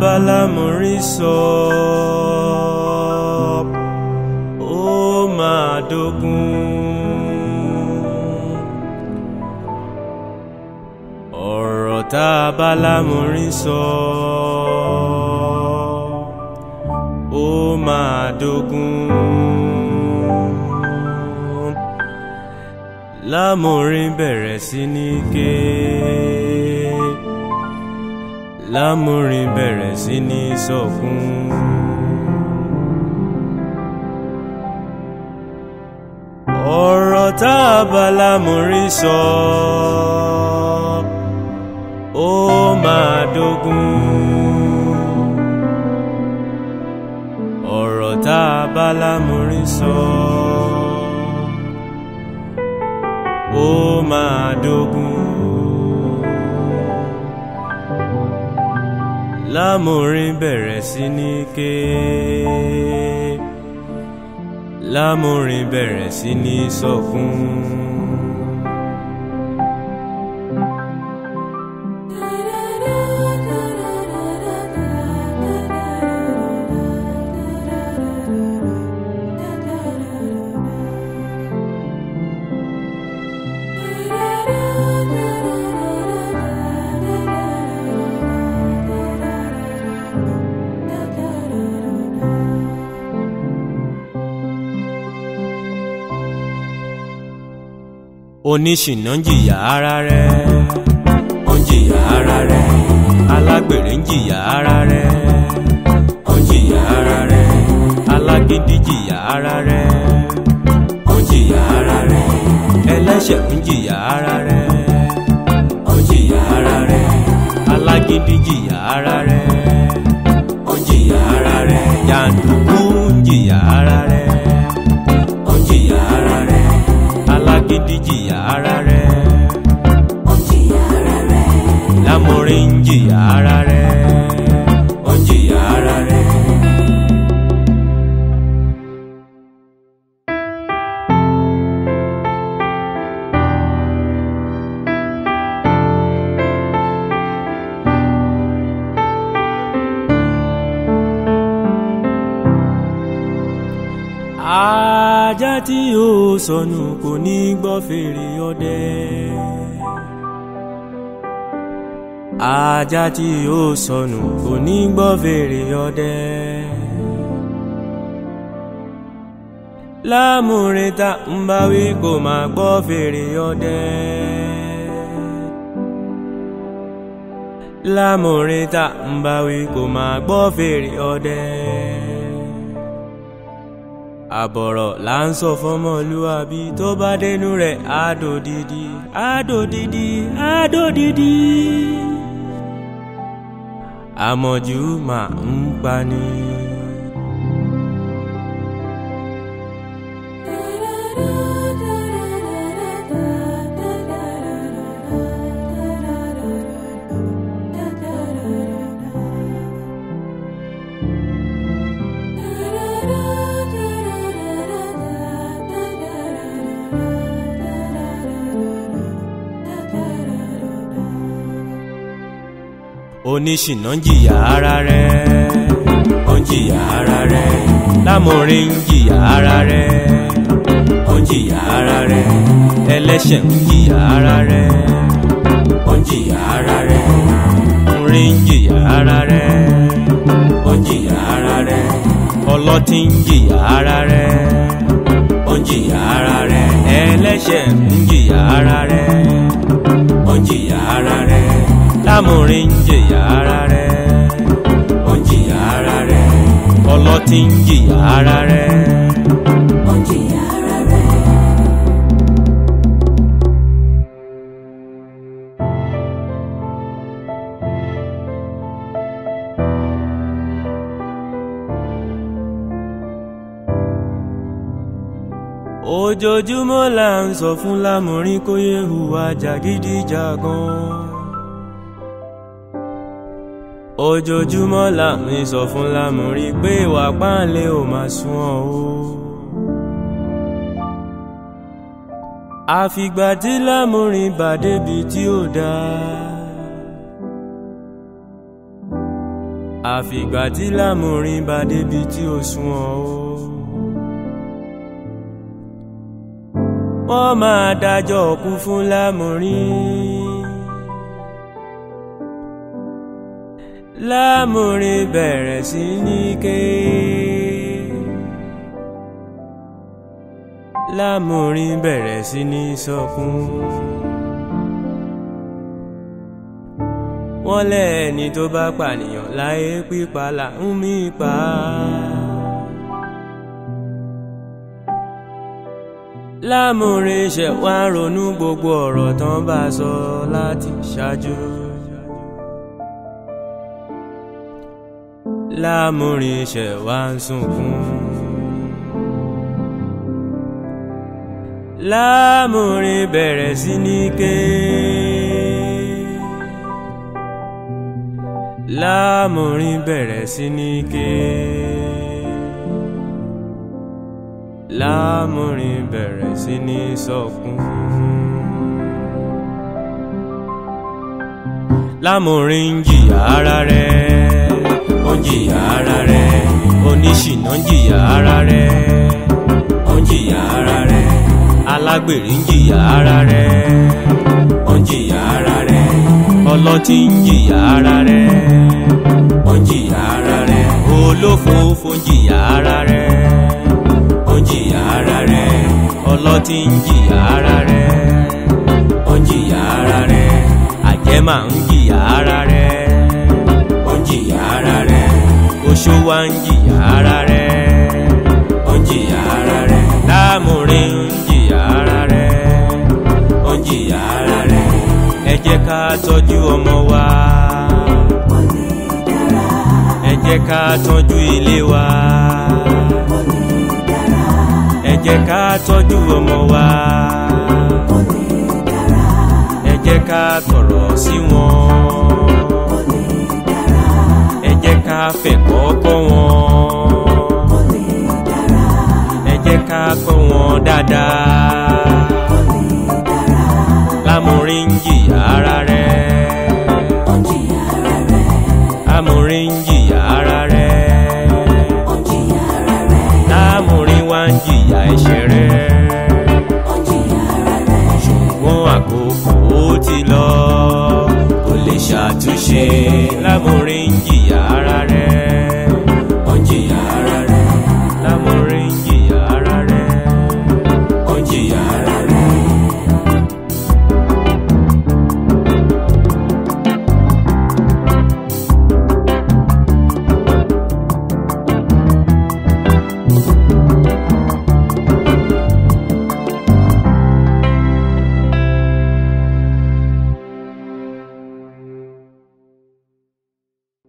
bá lámúrí sọ ó máa dógún ọ̀rọ̀ tá a bá lámúrí sọ ó máa dógún lámúrí bẹ̀rẹ̀ sí ní ké lámúrin bẹ̀rẹ̀ sí ní sọkún. ọ̀rọ̀ tá a bá lámúrin sọ ó máa dógún. ọ̀rọ̀ tá a bá lámúrin sọ ó máa dógún. lámúrin bẹ̀rẹ̀ sí ní ké lámúrin bẹ̀rẹ̀ sí ní sọkún. oníṣìná ń jìyà ara rẹ̀ ó ń jìyà ara rẹ̀ alágbèrè ń jìyà ara rẹ̀ ó ń jìyà ara rẹ̀ alágídí jìyà ara rẹ̀ ó ń jìyà ara rẹ̀ ẹlẹ́ṣẹ̀ ń jìyà ara rẹ̀ ó ń jìyà ara rẹ̀ alágídí jìyà ara rẹ̀ ó ń jìyà ara rẹ̀ jàǹdùkú ń jìyà ara rẹ̀ ó ń jìyà ara rẹ̀ alágídí jìyà ara rẹ̀ ó jìyà ara rẹ̀ lámúrin ń jìyà ara rẹ̀ ó ń jìyà ara rẹ̀. ajá tí yóò sọnù kò ní gbọ́ fèrè ọdẹ. ajá tí yóò sọnù kò ní gbọ́ fèrè ọdẹ. lámúrin tá ń bá wí kò máa gbọ́ fèrè ọdẹ. lámúrin tá ń bá wí kò máa gbọ́ fèrè ọdẹ àbọ̀rọ̀ là ń sọ fọmọlúwàbí tó bá dénú rẹ̀ àdòdìdì àdòdìdì àdòdìdì àmọ̀jù máa ń pani. oníṣìná ń jìyà ara rẹ̀ ó ń jìyà ara rẹ̀ lámúrin ń jìyà ara rẹ̀ ó ń jìyà ara rẹ̀ ẹlẹ́ṣẹ̀ ń jìyà ara rẹ̀ ó ń jìyà ara rẹ̀ múrin ń jìyà ara rẹ̀ ó ń jìyà ara rẹ̀ ọlọ́tí ń jìyà ara rẹ̀ ó ń jìyà ara rẹ̀ ẹlẹ́ṣẹ̀ ń jìyà ara rẹ̀ ó ń jìyà ara rẹ̀ lámúrin ń jìyà ara rẹ̀ ó ń jìyà ara rẹ̀ ọlọ́tí ń jìyà ara rẹ̀. ó jìyà ara rẹ̀ ojoojúmọ́ là ń sọ fún lámúrin kó yé hùwà jàgídíjàgan. ojoojúmọ́ là ń sọ fún lámúrin pé ìwà páńlé ò máa sunwọ̀n o. àfìgbà tí lámúrin bá débi tí ò dáa. àfìgbà tí lámùrin bá débi tí ó sunwọ̀n o. wọ́n máa dájọ́ kú fún lámùrin. lámùrin bẹ̀rẹ̀ sí ní ké. lámùrin bẹ̀rẹ̀ sí ní sọkún. wọ́n lẹ́ẹ̀ni tó bá pànìyàn láyé pípa là ń mí pa. lámùrin ṣẹ̀ wá ronú gbogbo ọ̀rọ̀ tán bá sọ láti ṣáájú. lámùrin ṣẹ̀ wá ń sunkún. lámùrin bẹ̀rẹ̀ sí ní ké. lámùrin bẹ̀rẹ̀ sí ní ké. lámùrin bẹ̀rẹ̀ sí ní sọkún. lámùrin ń jìyà ara rẹ̀ ó ń jìyà ara rẹ̀ oníṣìná ń jìyà ara rẹ̀ ó ń jìyà ara rẹ̀ alágbèrè ń jìyà ara rẹ̀ ó ń jìyà ara rẹ̀ ọlọ́tí ń jìyà ara rẹ̀ ó ń jìyà ara rẹ̀ olófòófó ń jìyà ara rẹ̀ ó ń jìyà ara rẹ̀ ọlọ́tí ń jìyà ara rẹ̀ ó ń jìyà ara rẹ̀ àjẹmà ń jìyà ara rẹ̀ ó ń jìyà ara rẹ̀ oṣó wa ń jìyà ara rẹ̀ ó ń jìyà ara rẹ̀ láàmúrin ń jìyà ara rẹ̀ ó ń jìyà ara rẹ̀ ẹ jẹ́ ká tọ́jú ọmọ wa kò lè dára ẹ jẹ́ ká tọ́jú ilé wa kò lè dára ẹ jẹ́ ká tọ́jú ọmọ wa kò lè dára ẹ jẹ́ ká kọ̀rọ̀ sí wọn kò lè dára ẹ jẹ́ ká fẹ̀kọ́ kọ́ wọn kò lè dára ẹ jẹ́ ká kọ́ wọn dáadáa kò lè dára lámúrin ń jìyà ara rẹ̀ ó ń jìyà ara rẹ̀ lámúrin ń jìyà ara rẹ̀ ó ń jìyà ara rẹ̀ lámúrin wá ń jìyà ẹ̀ṣẹ̀ rẹ̀ ó ń jìyà ara rẹ̀ ṣùgbọ́n àkókò ó ti lọ kò lè ṣàtúnṣe lámúrin.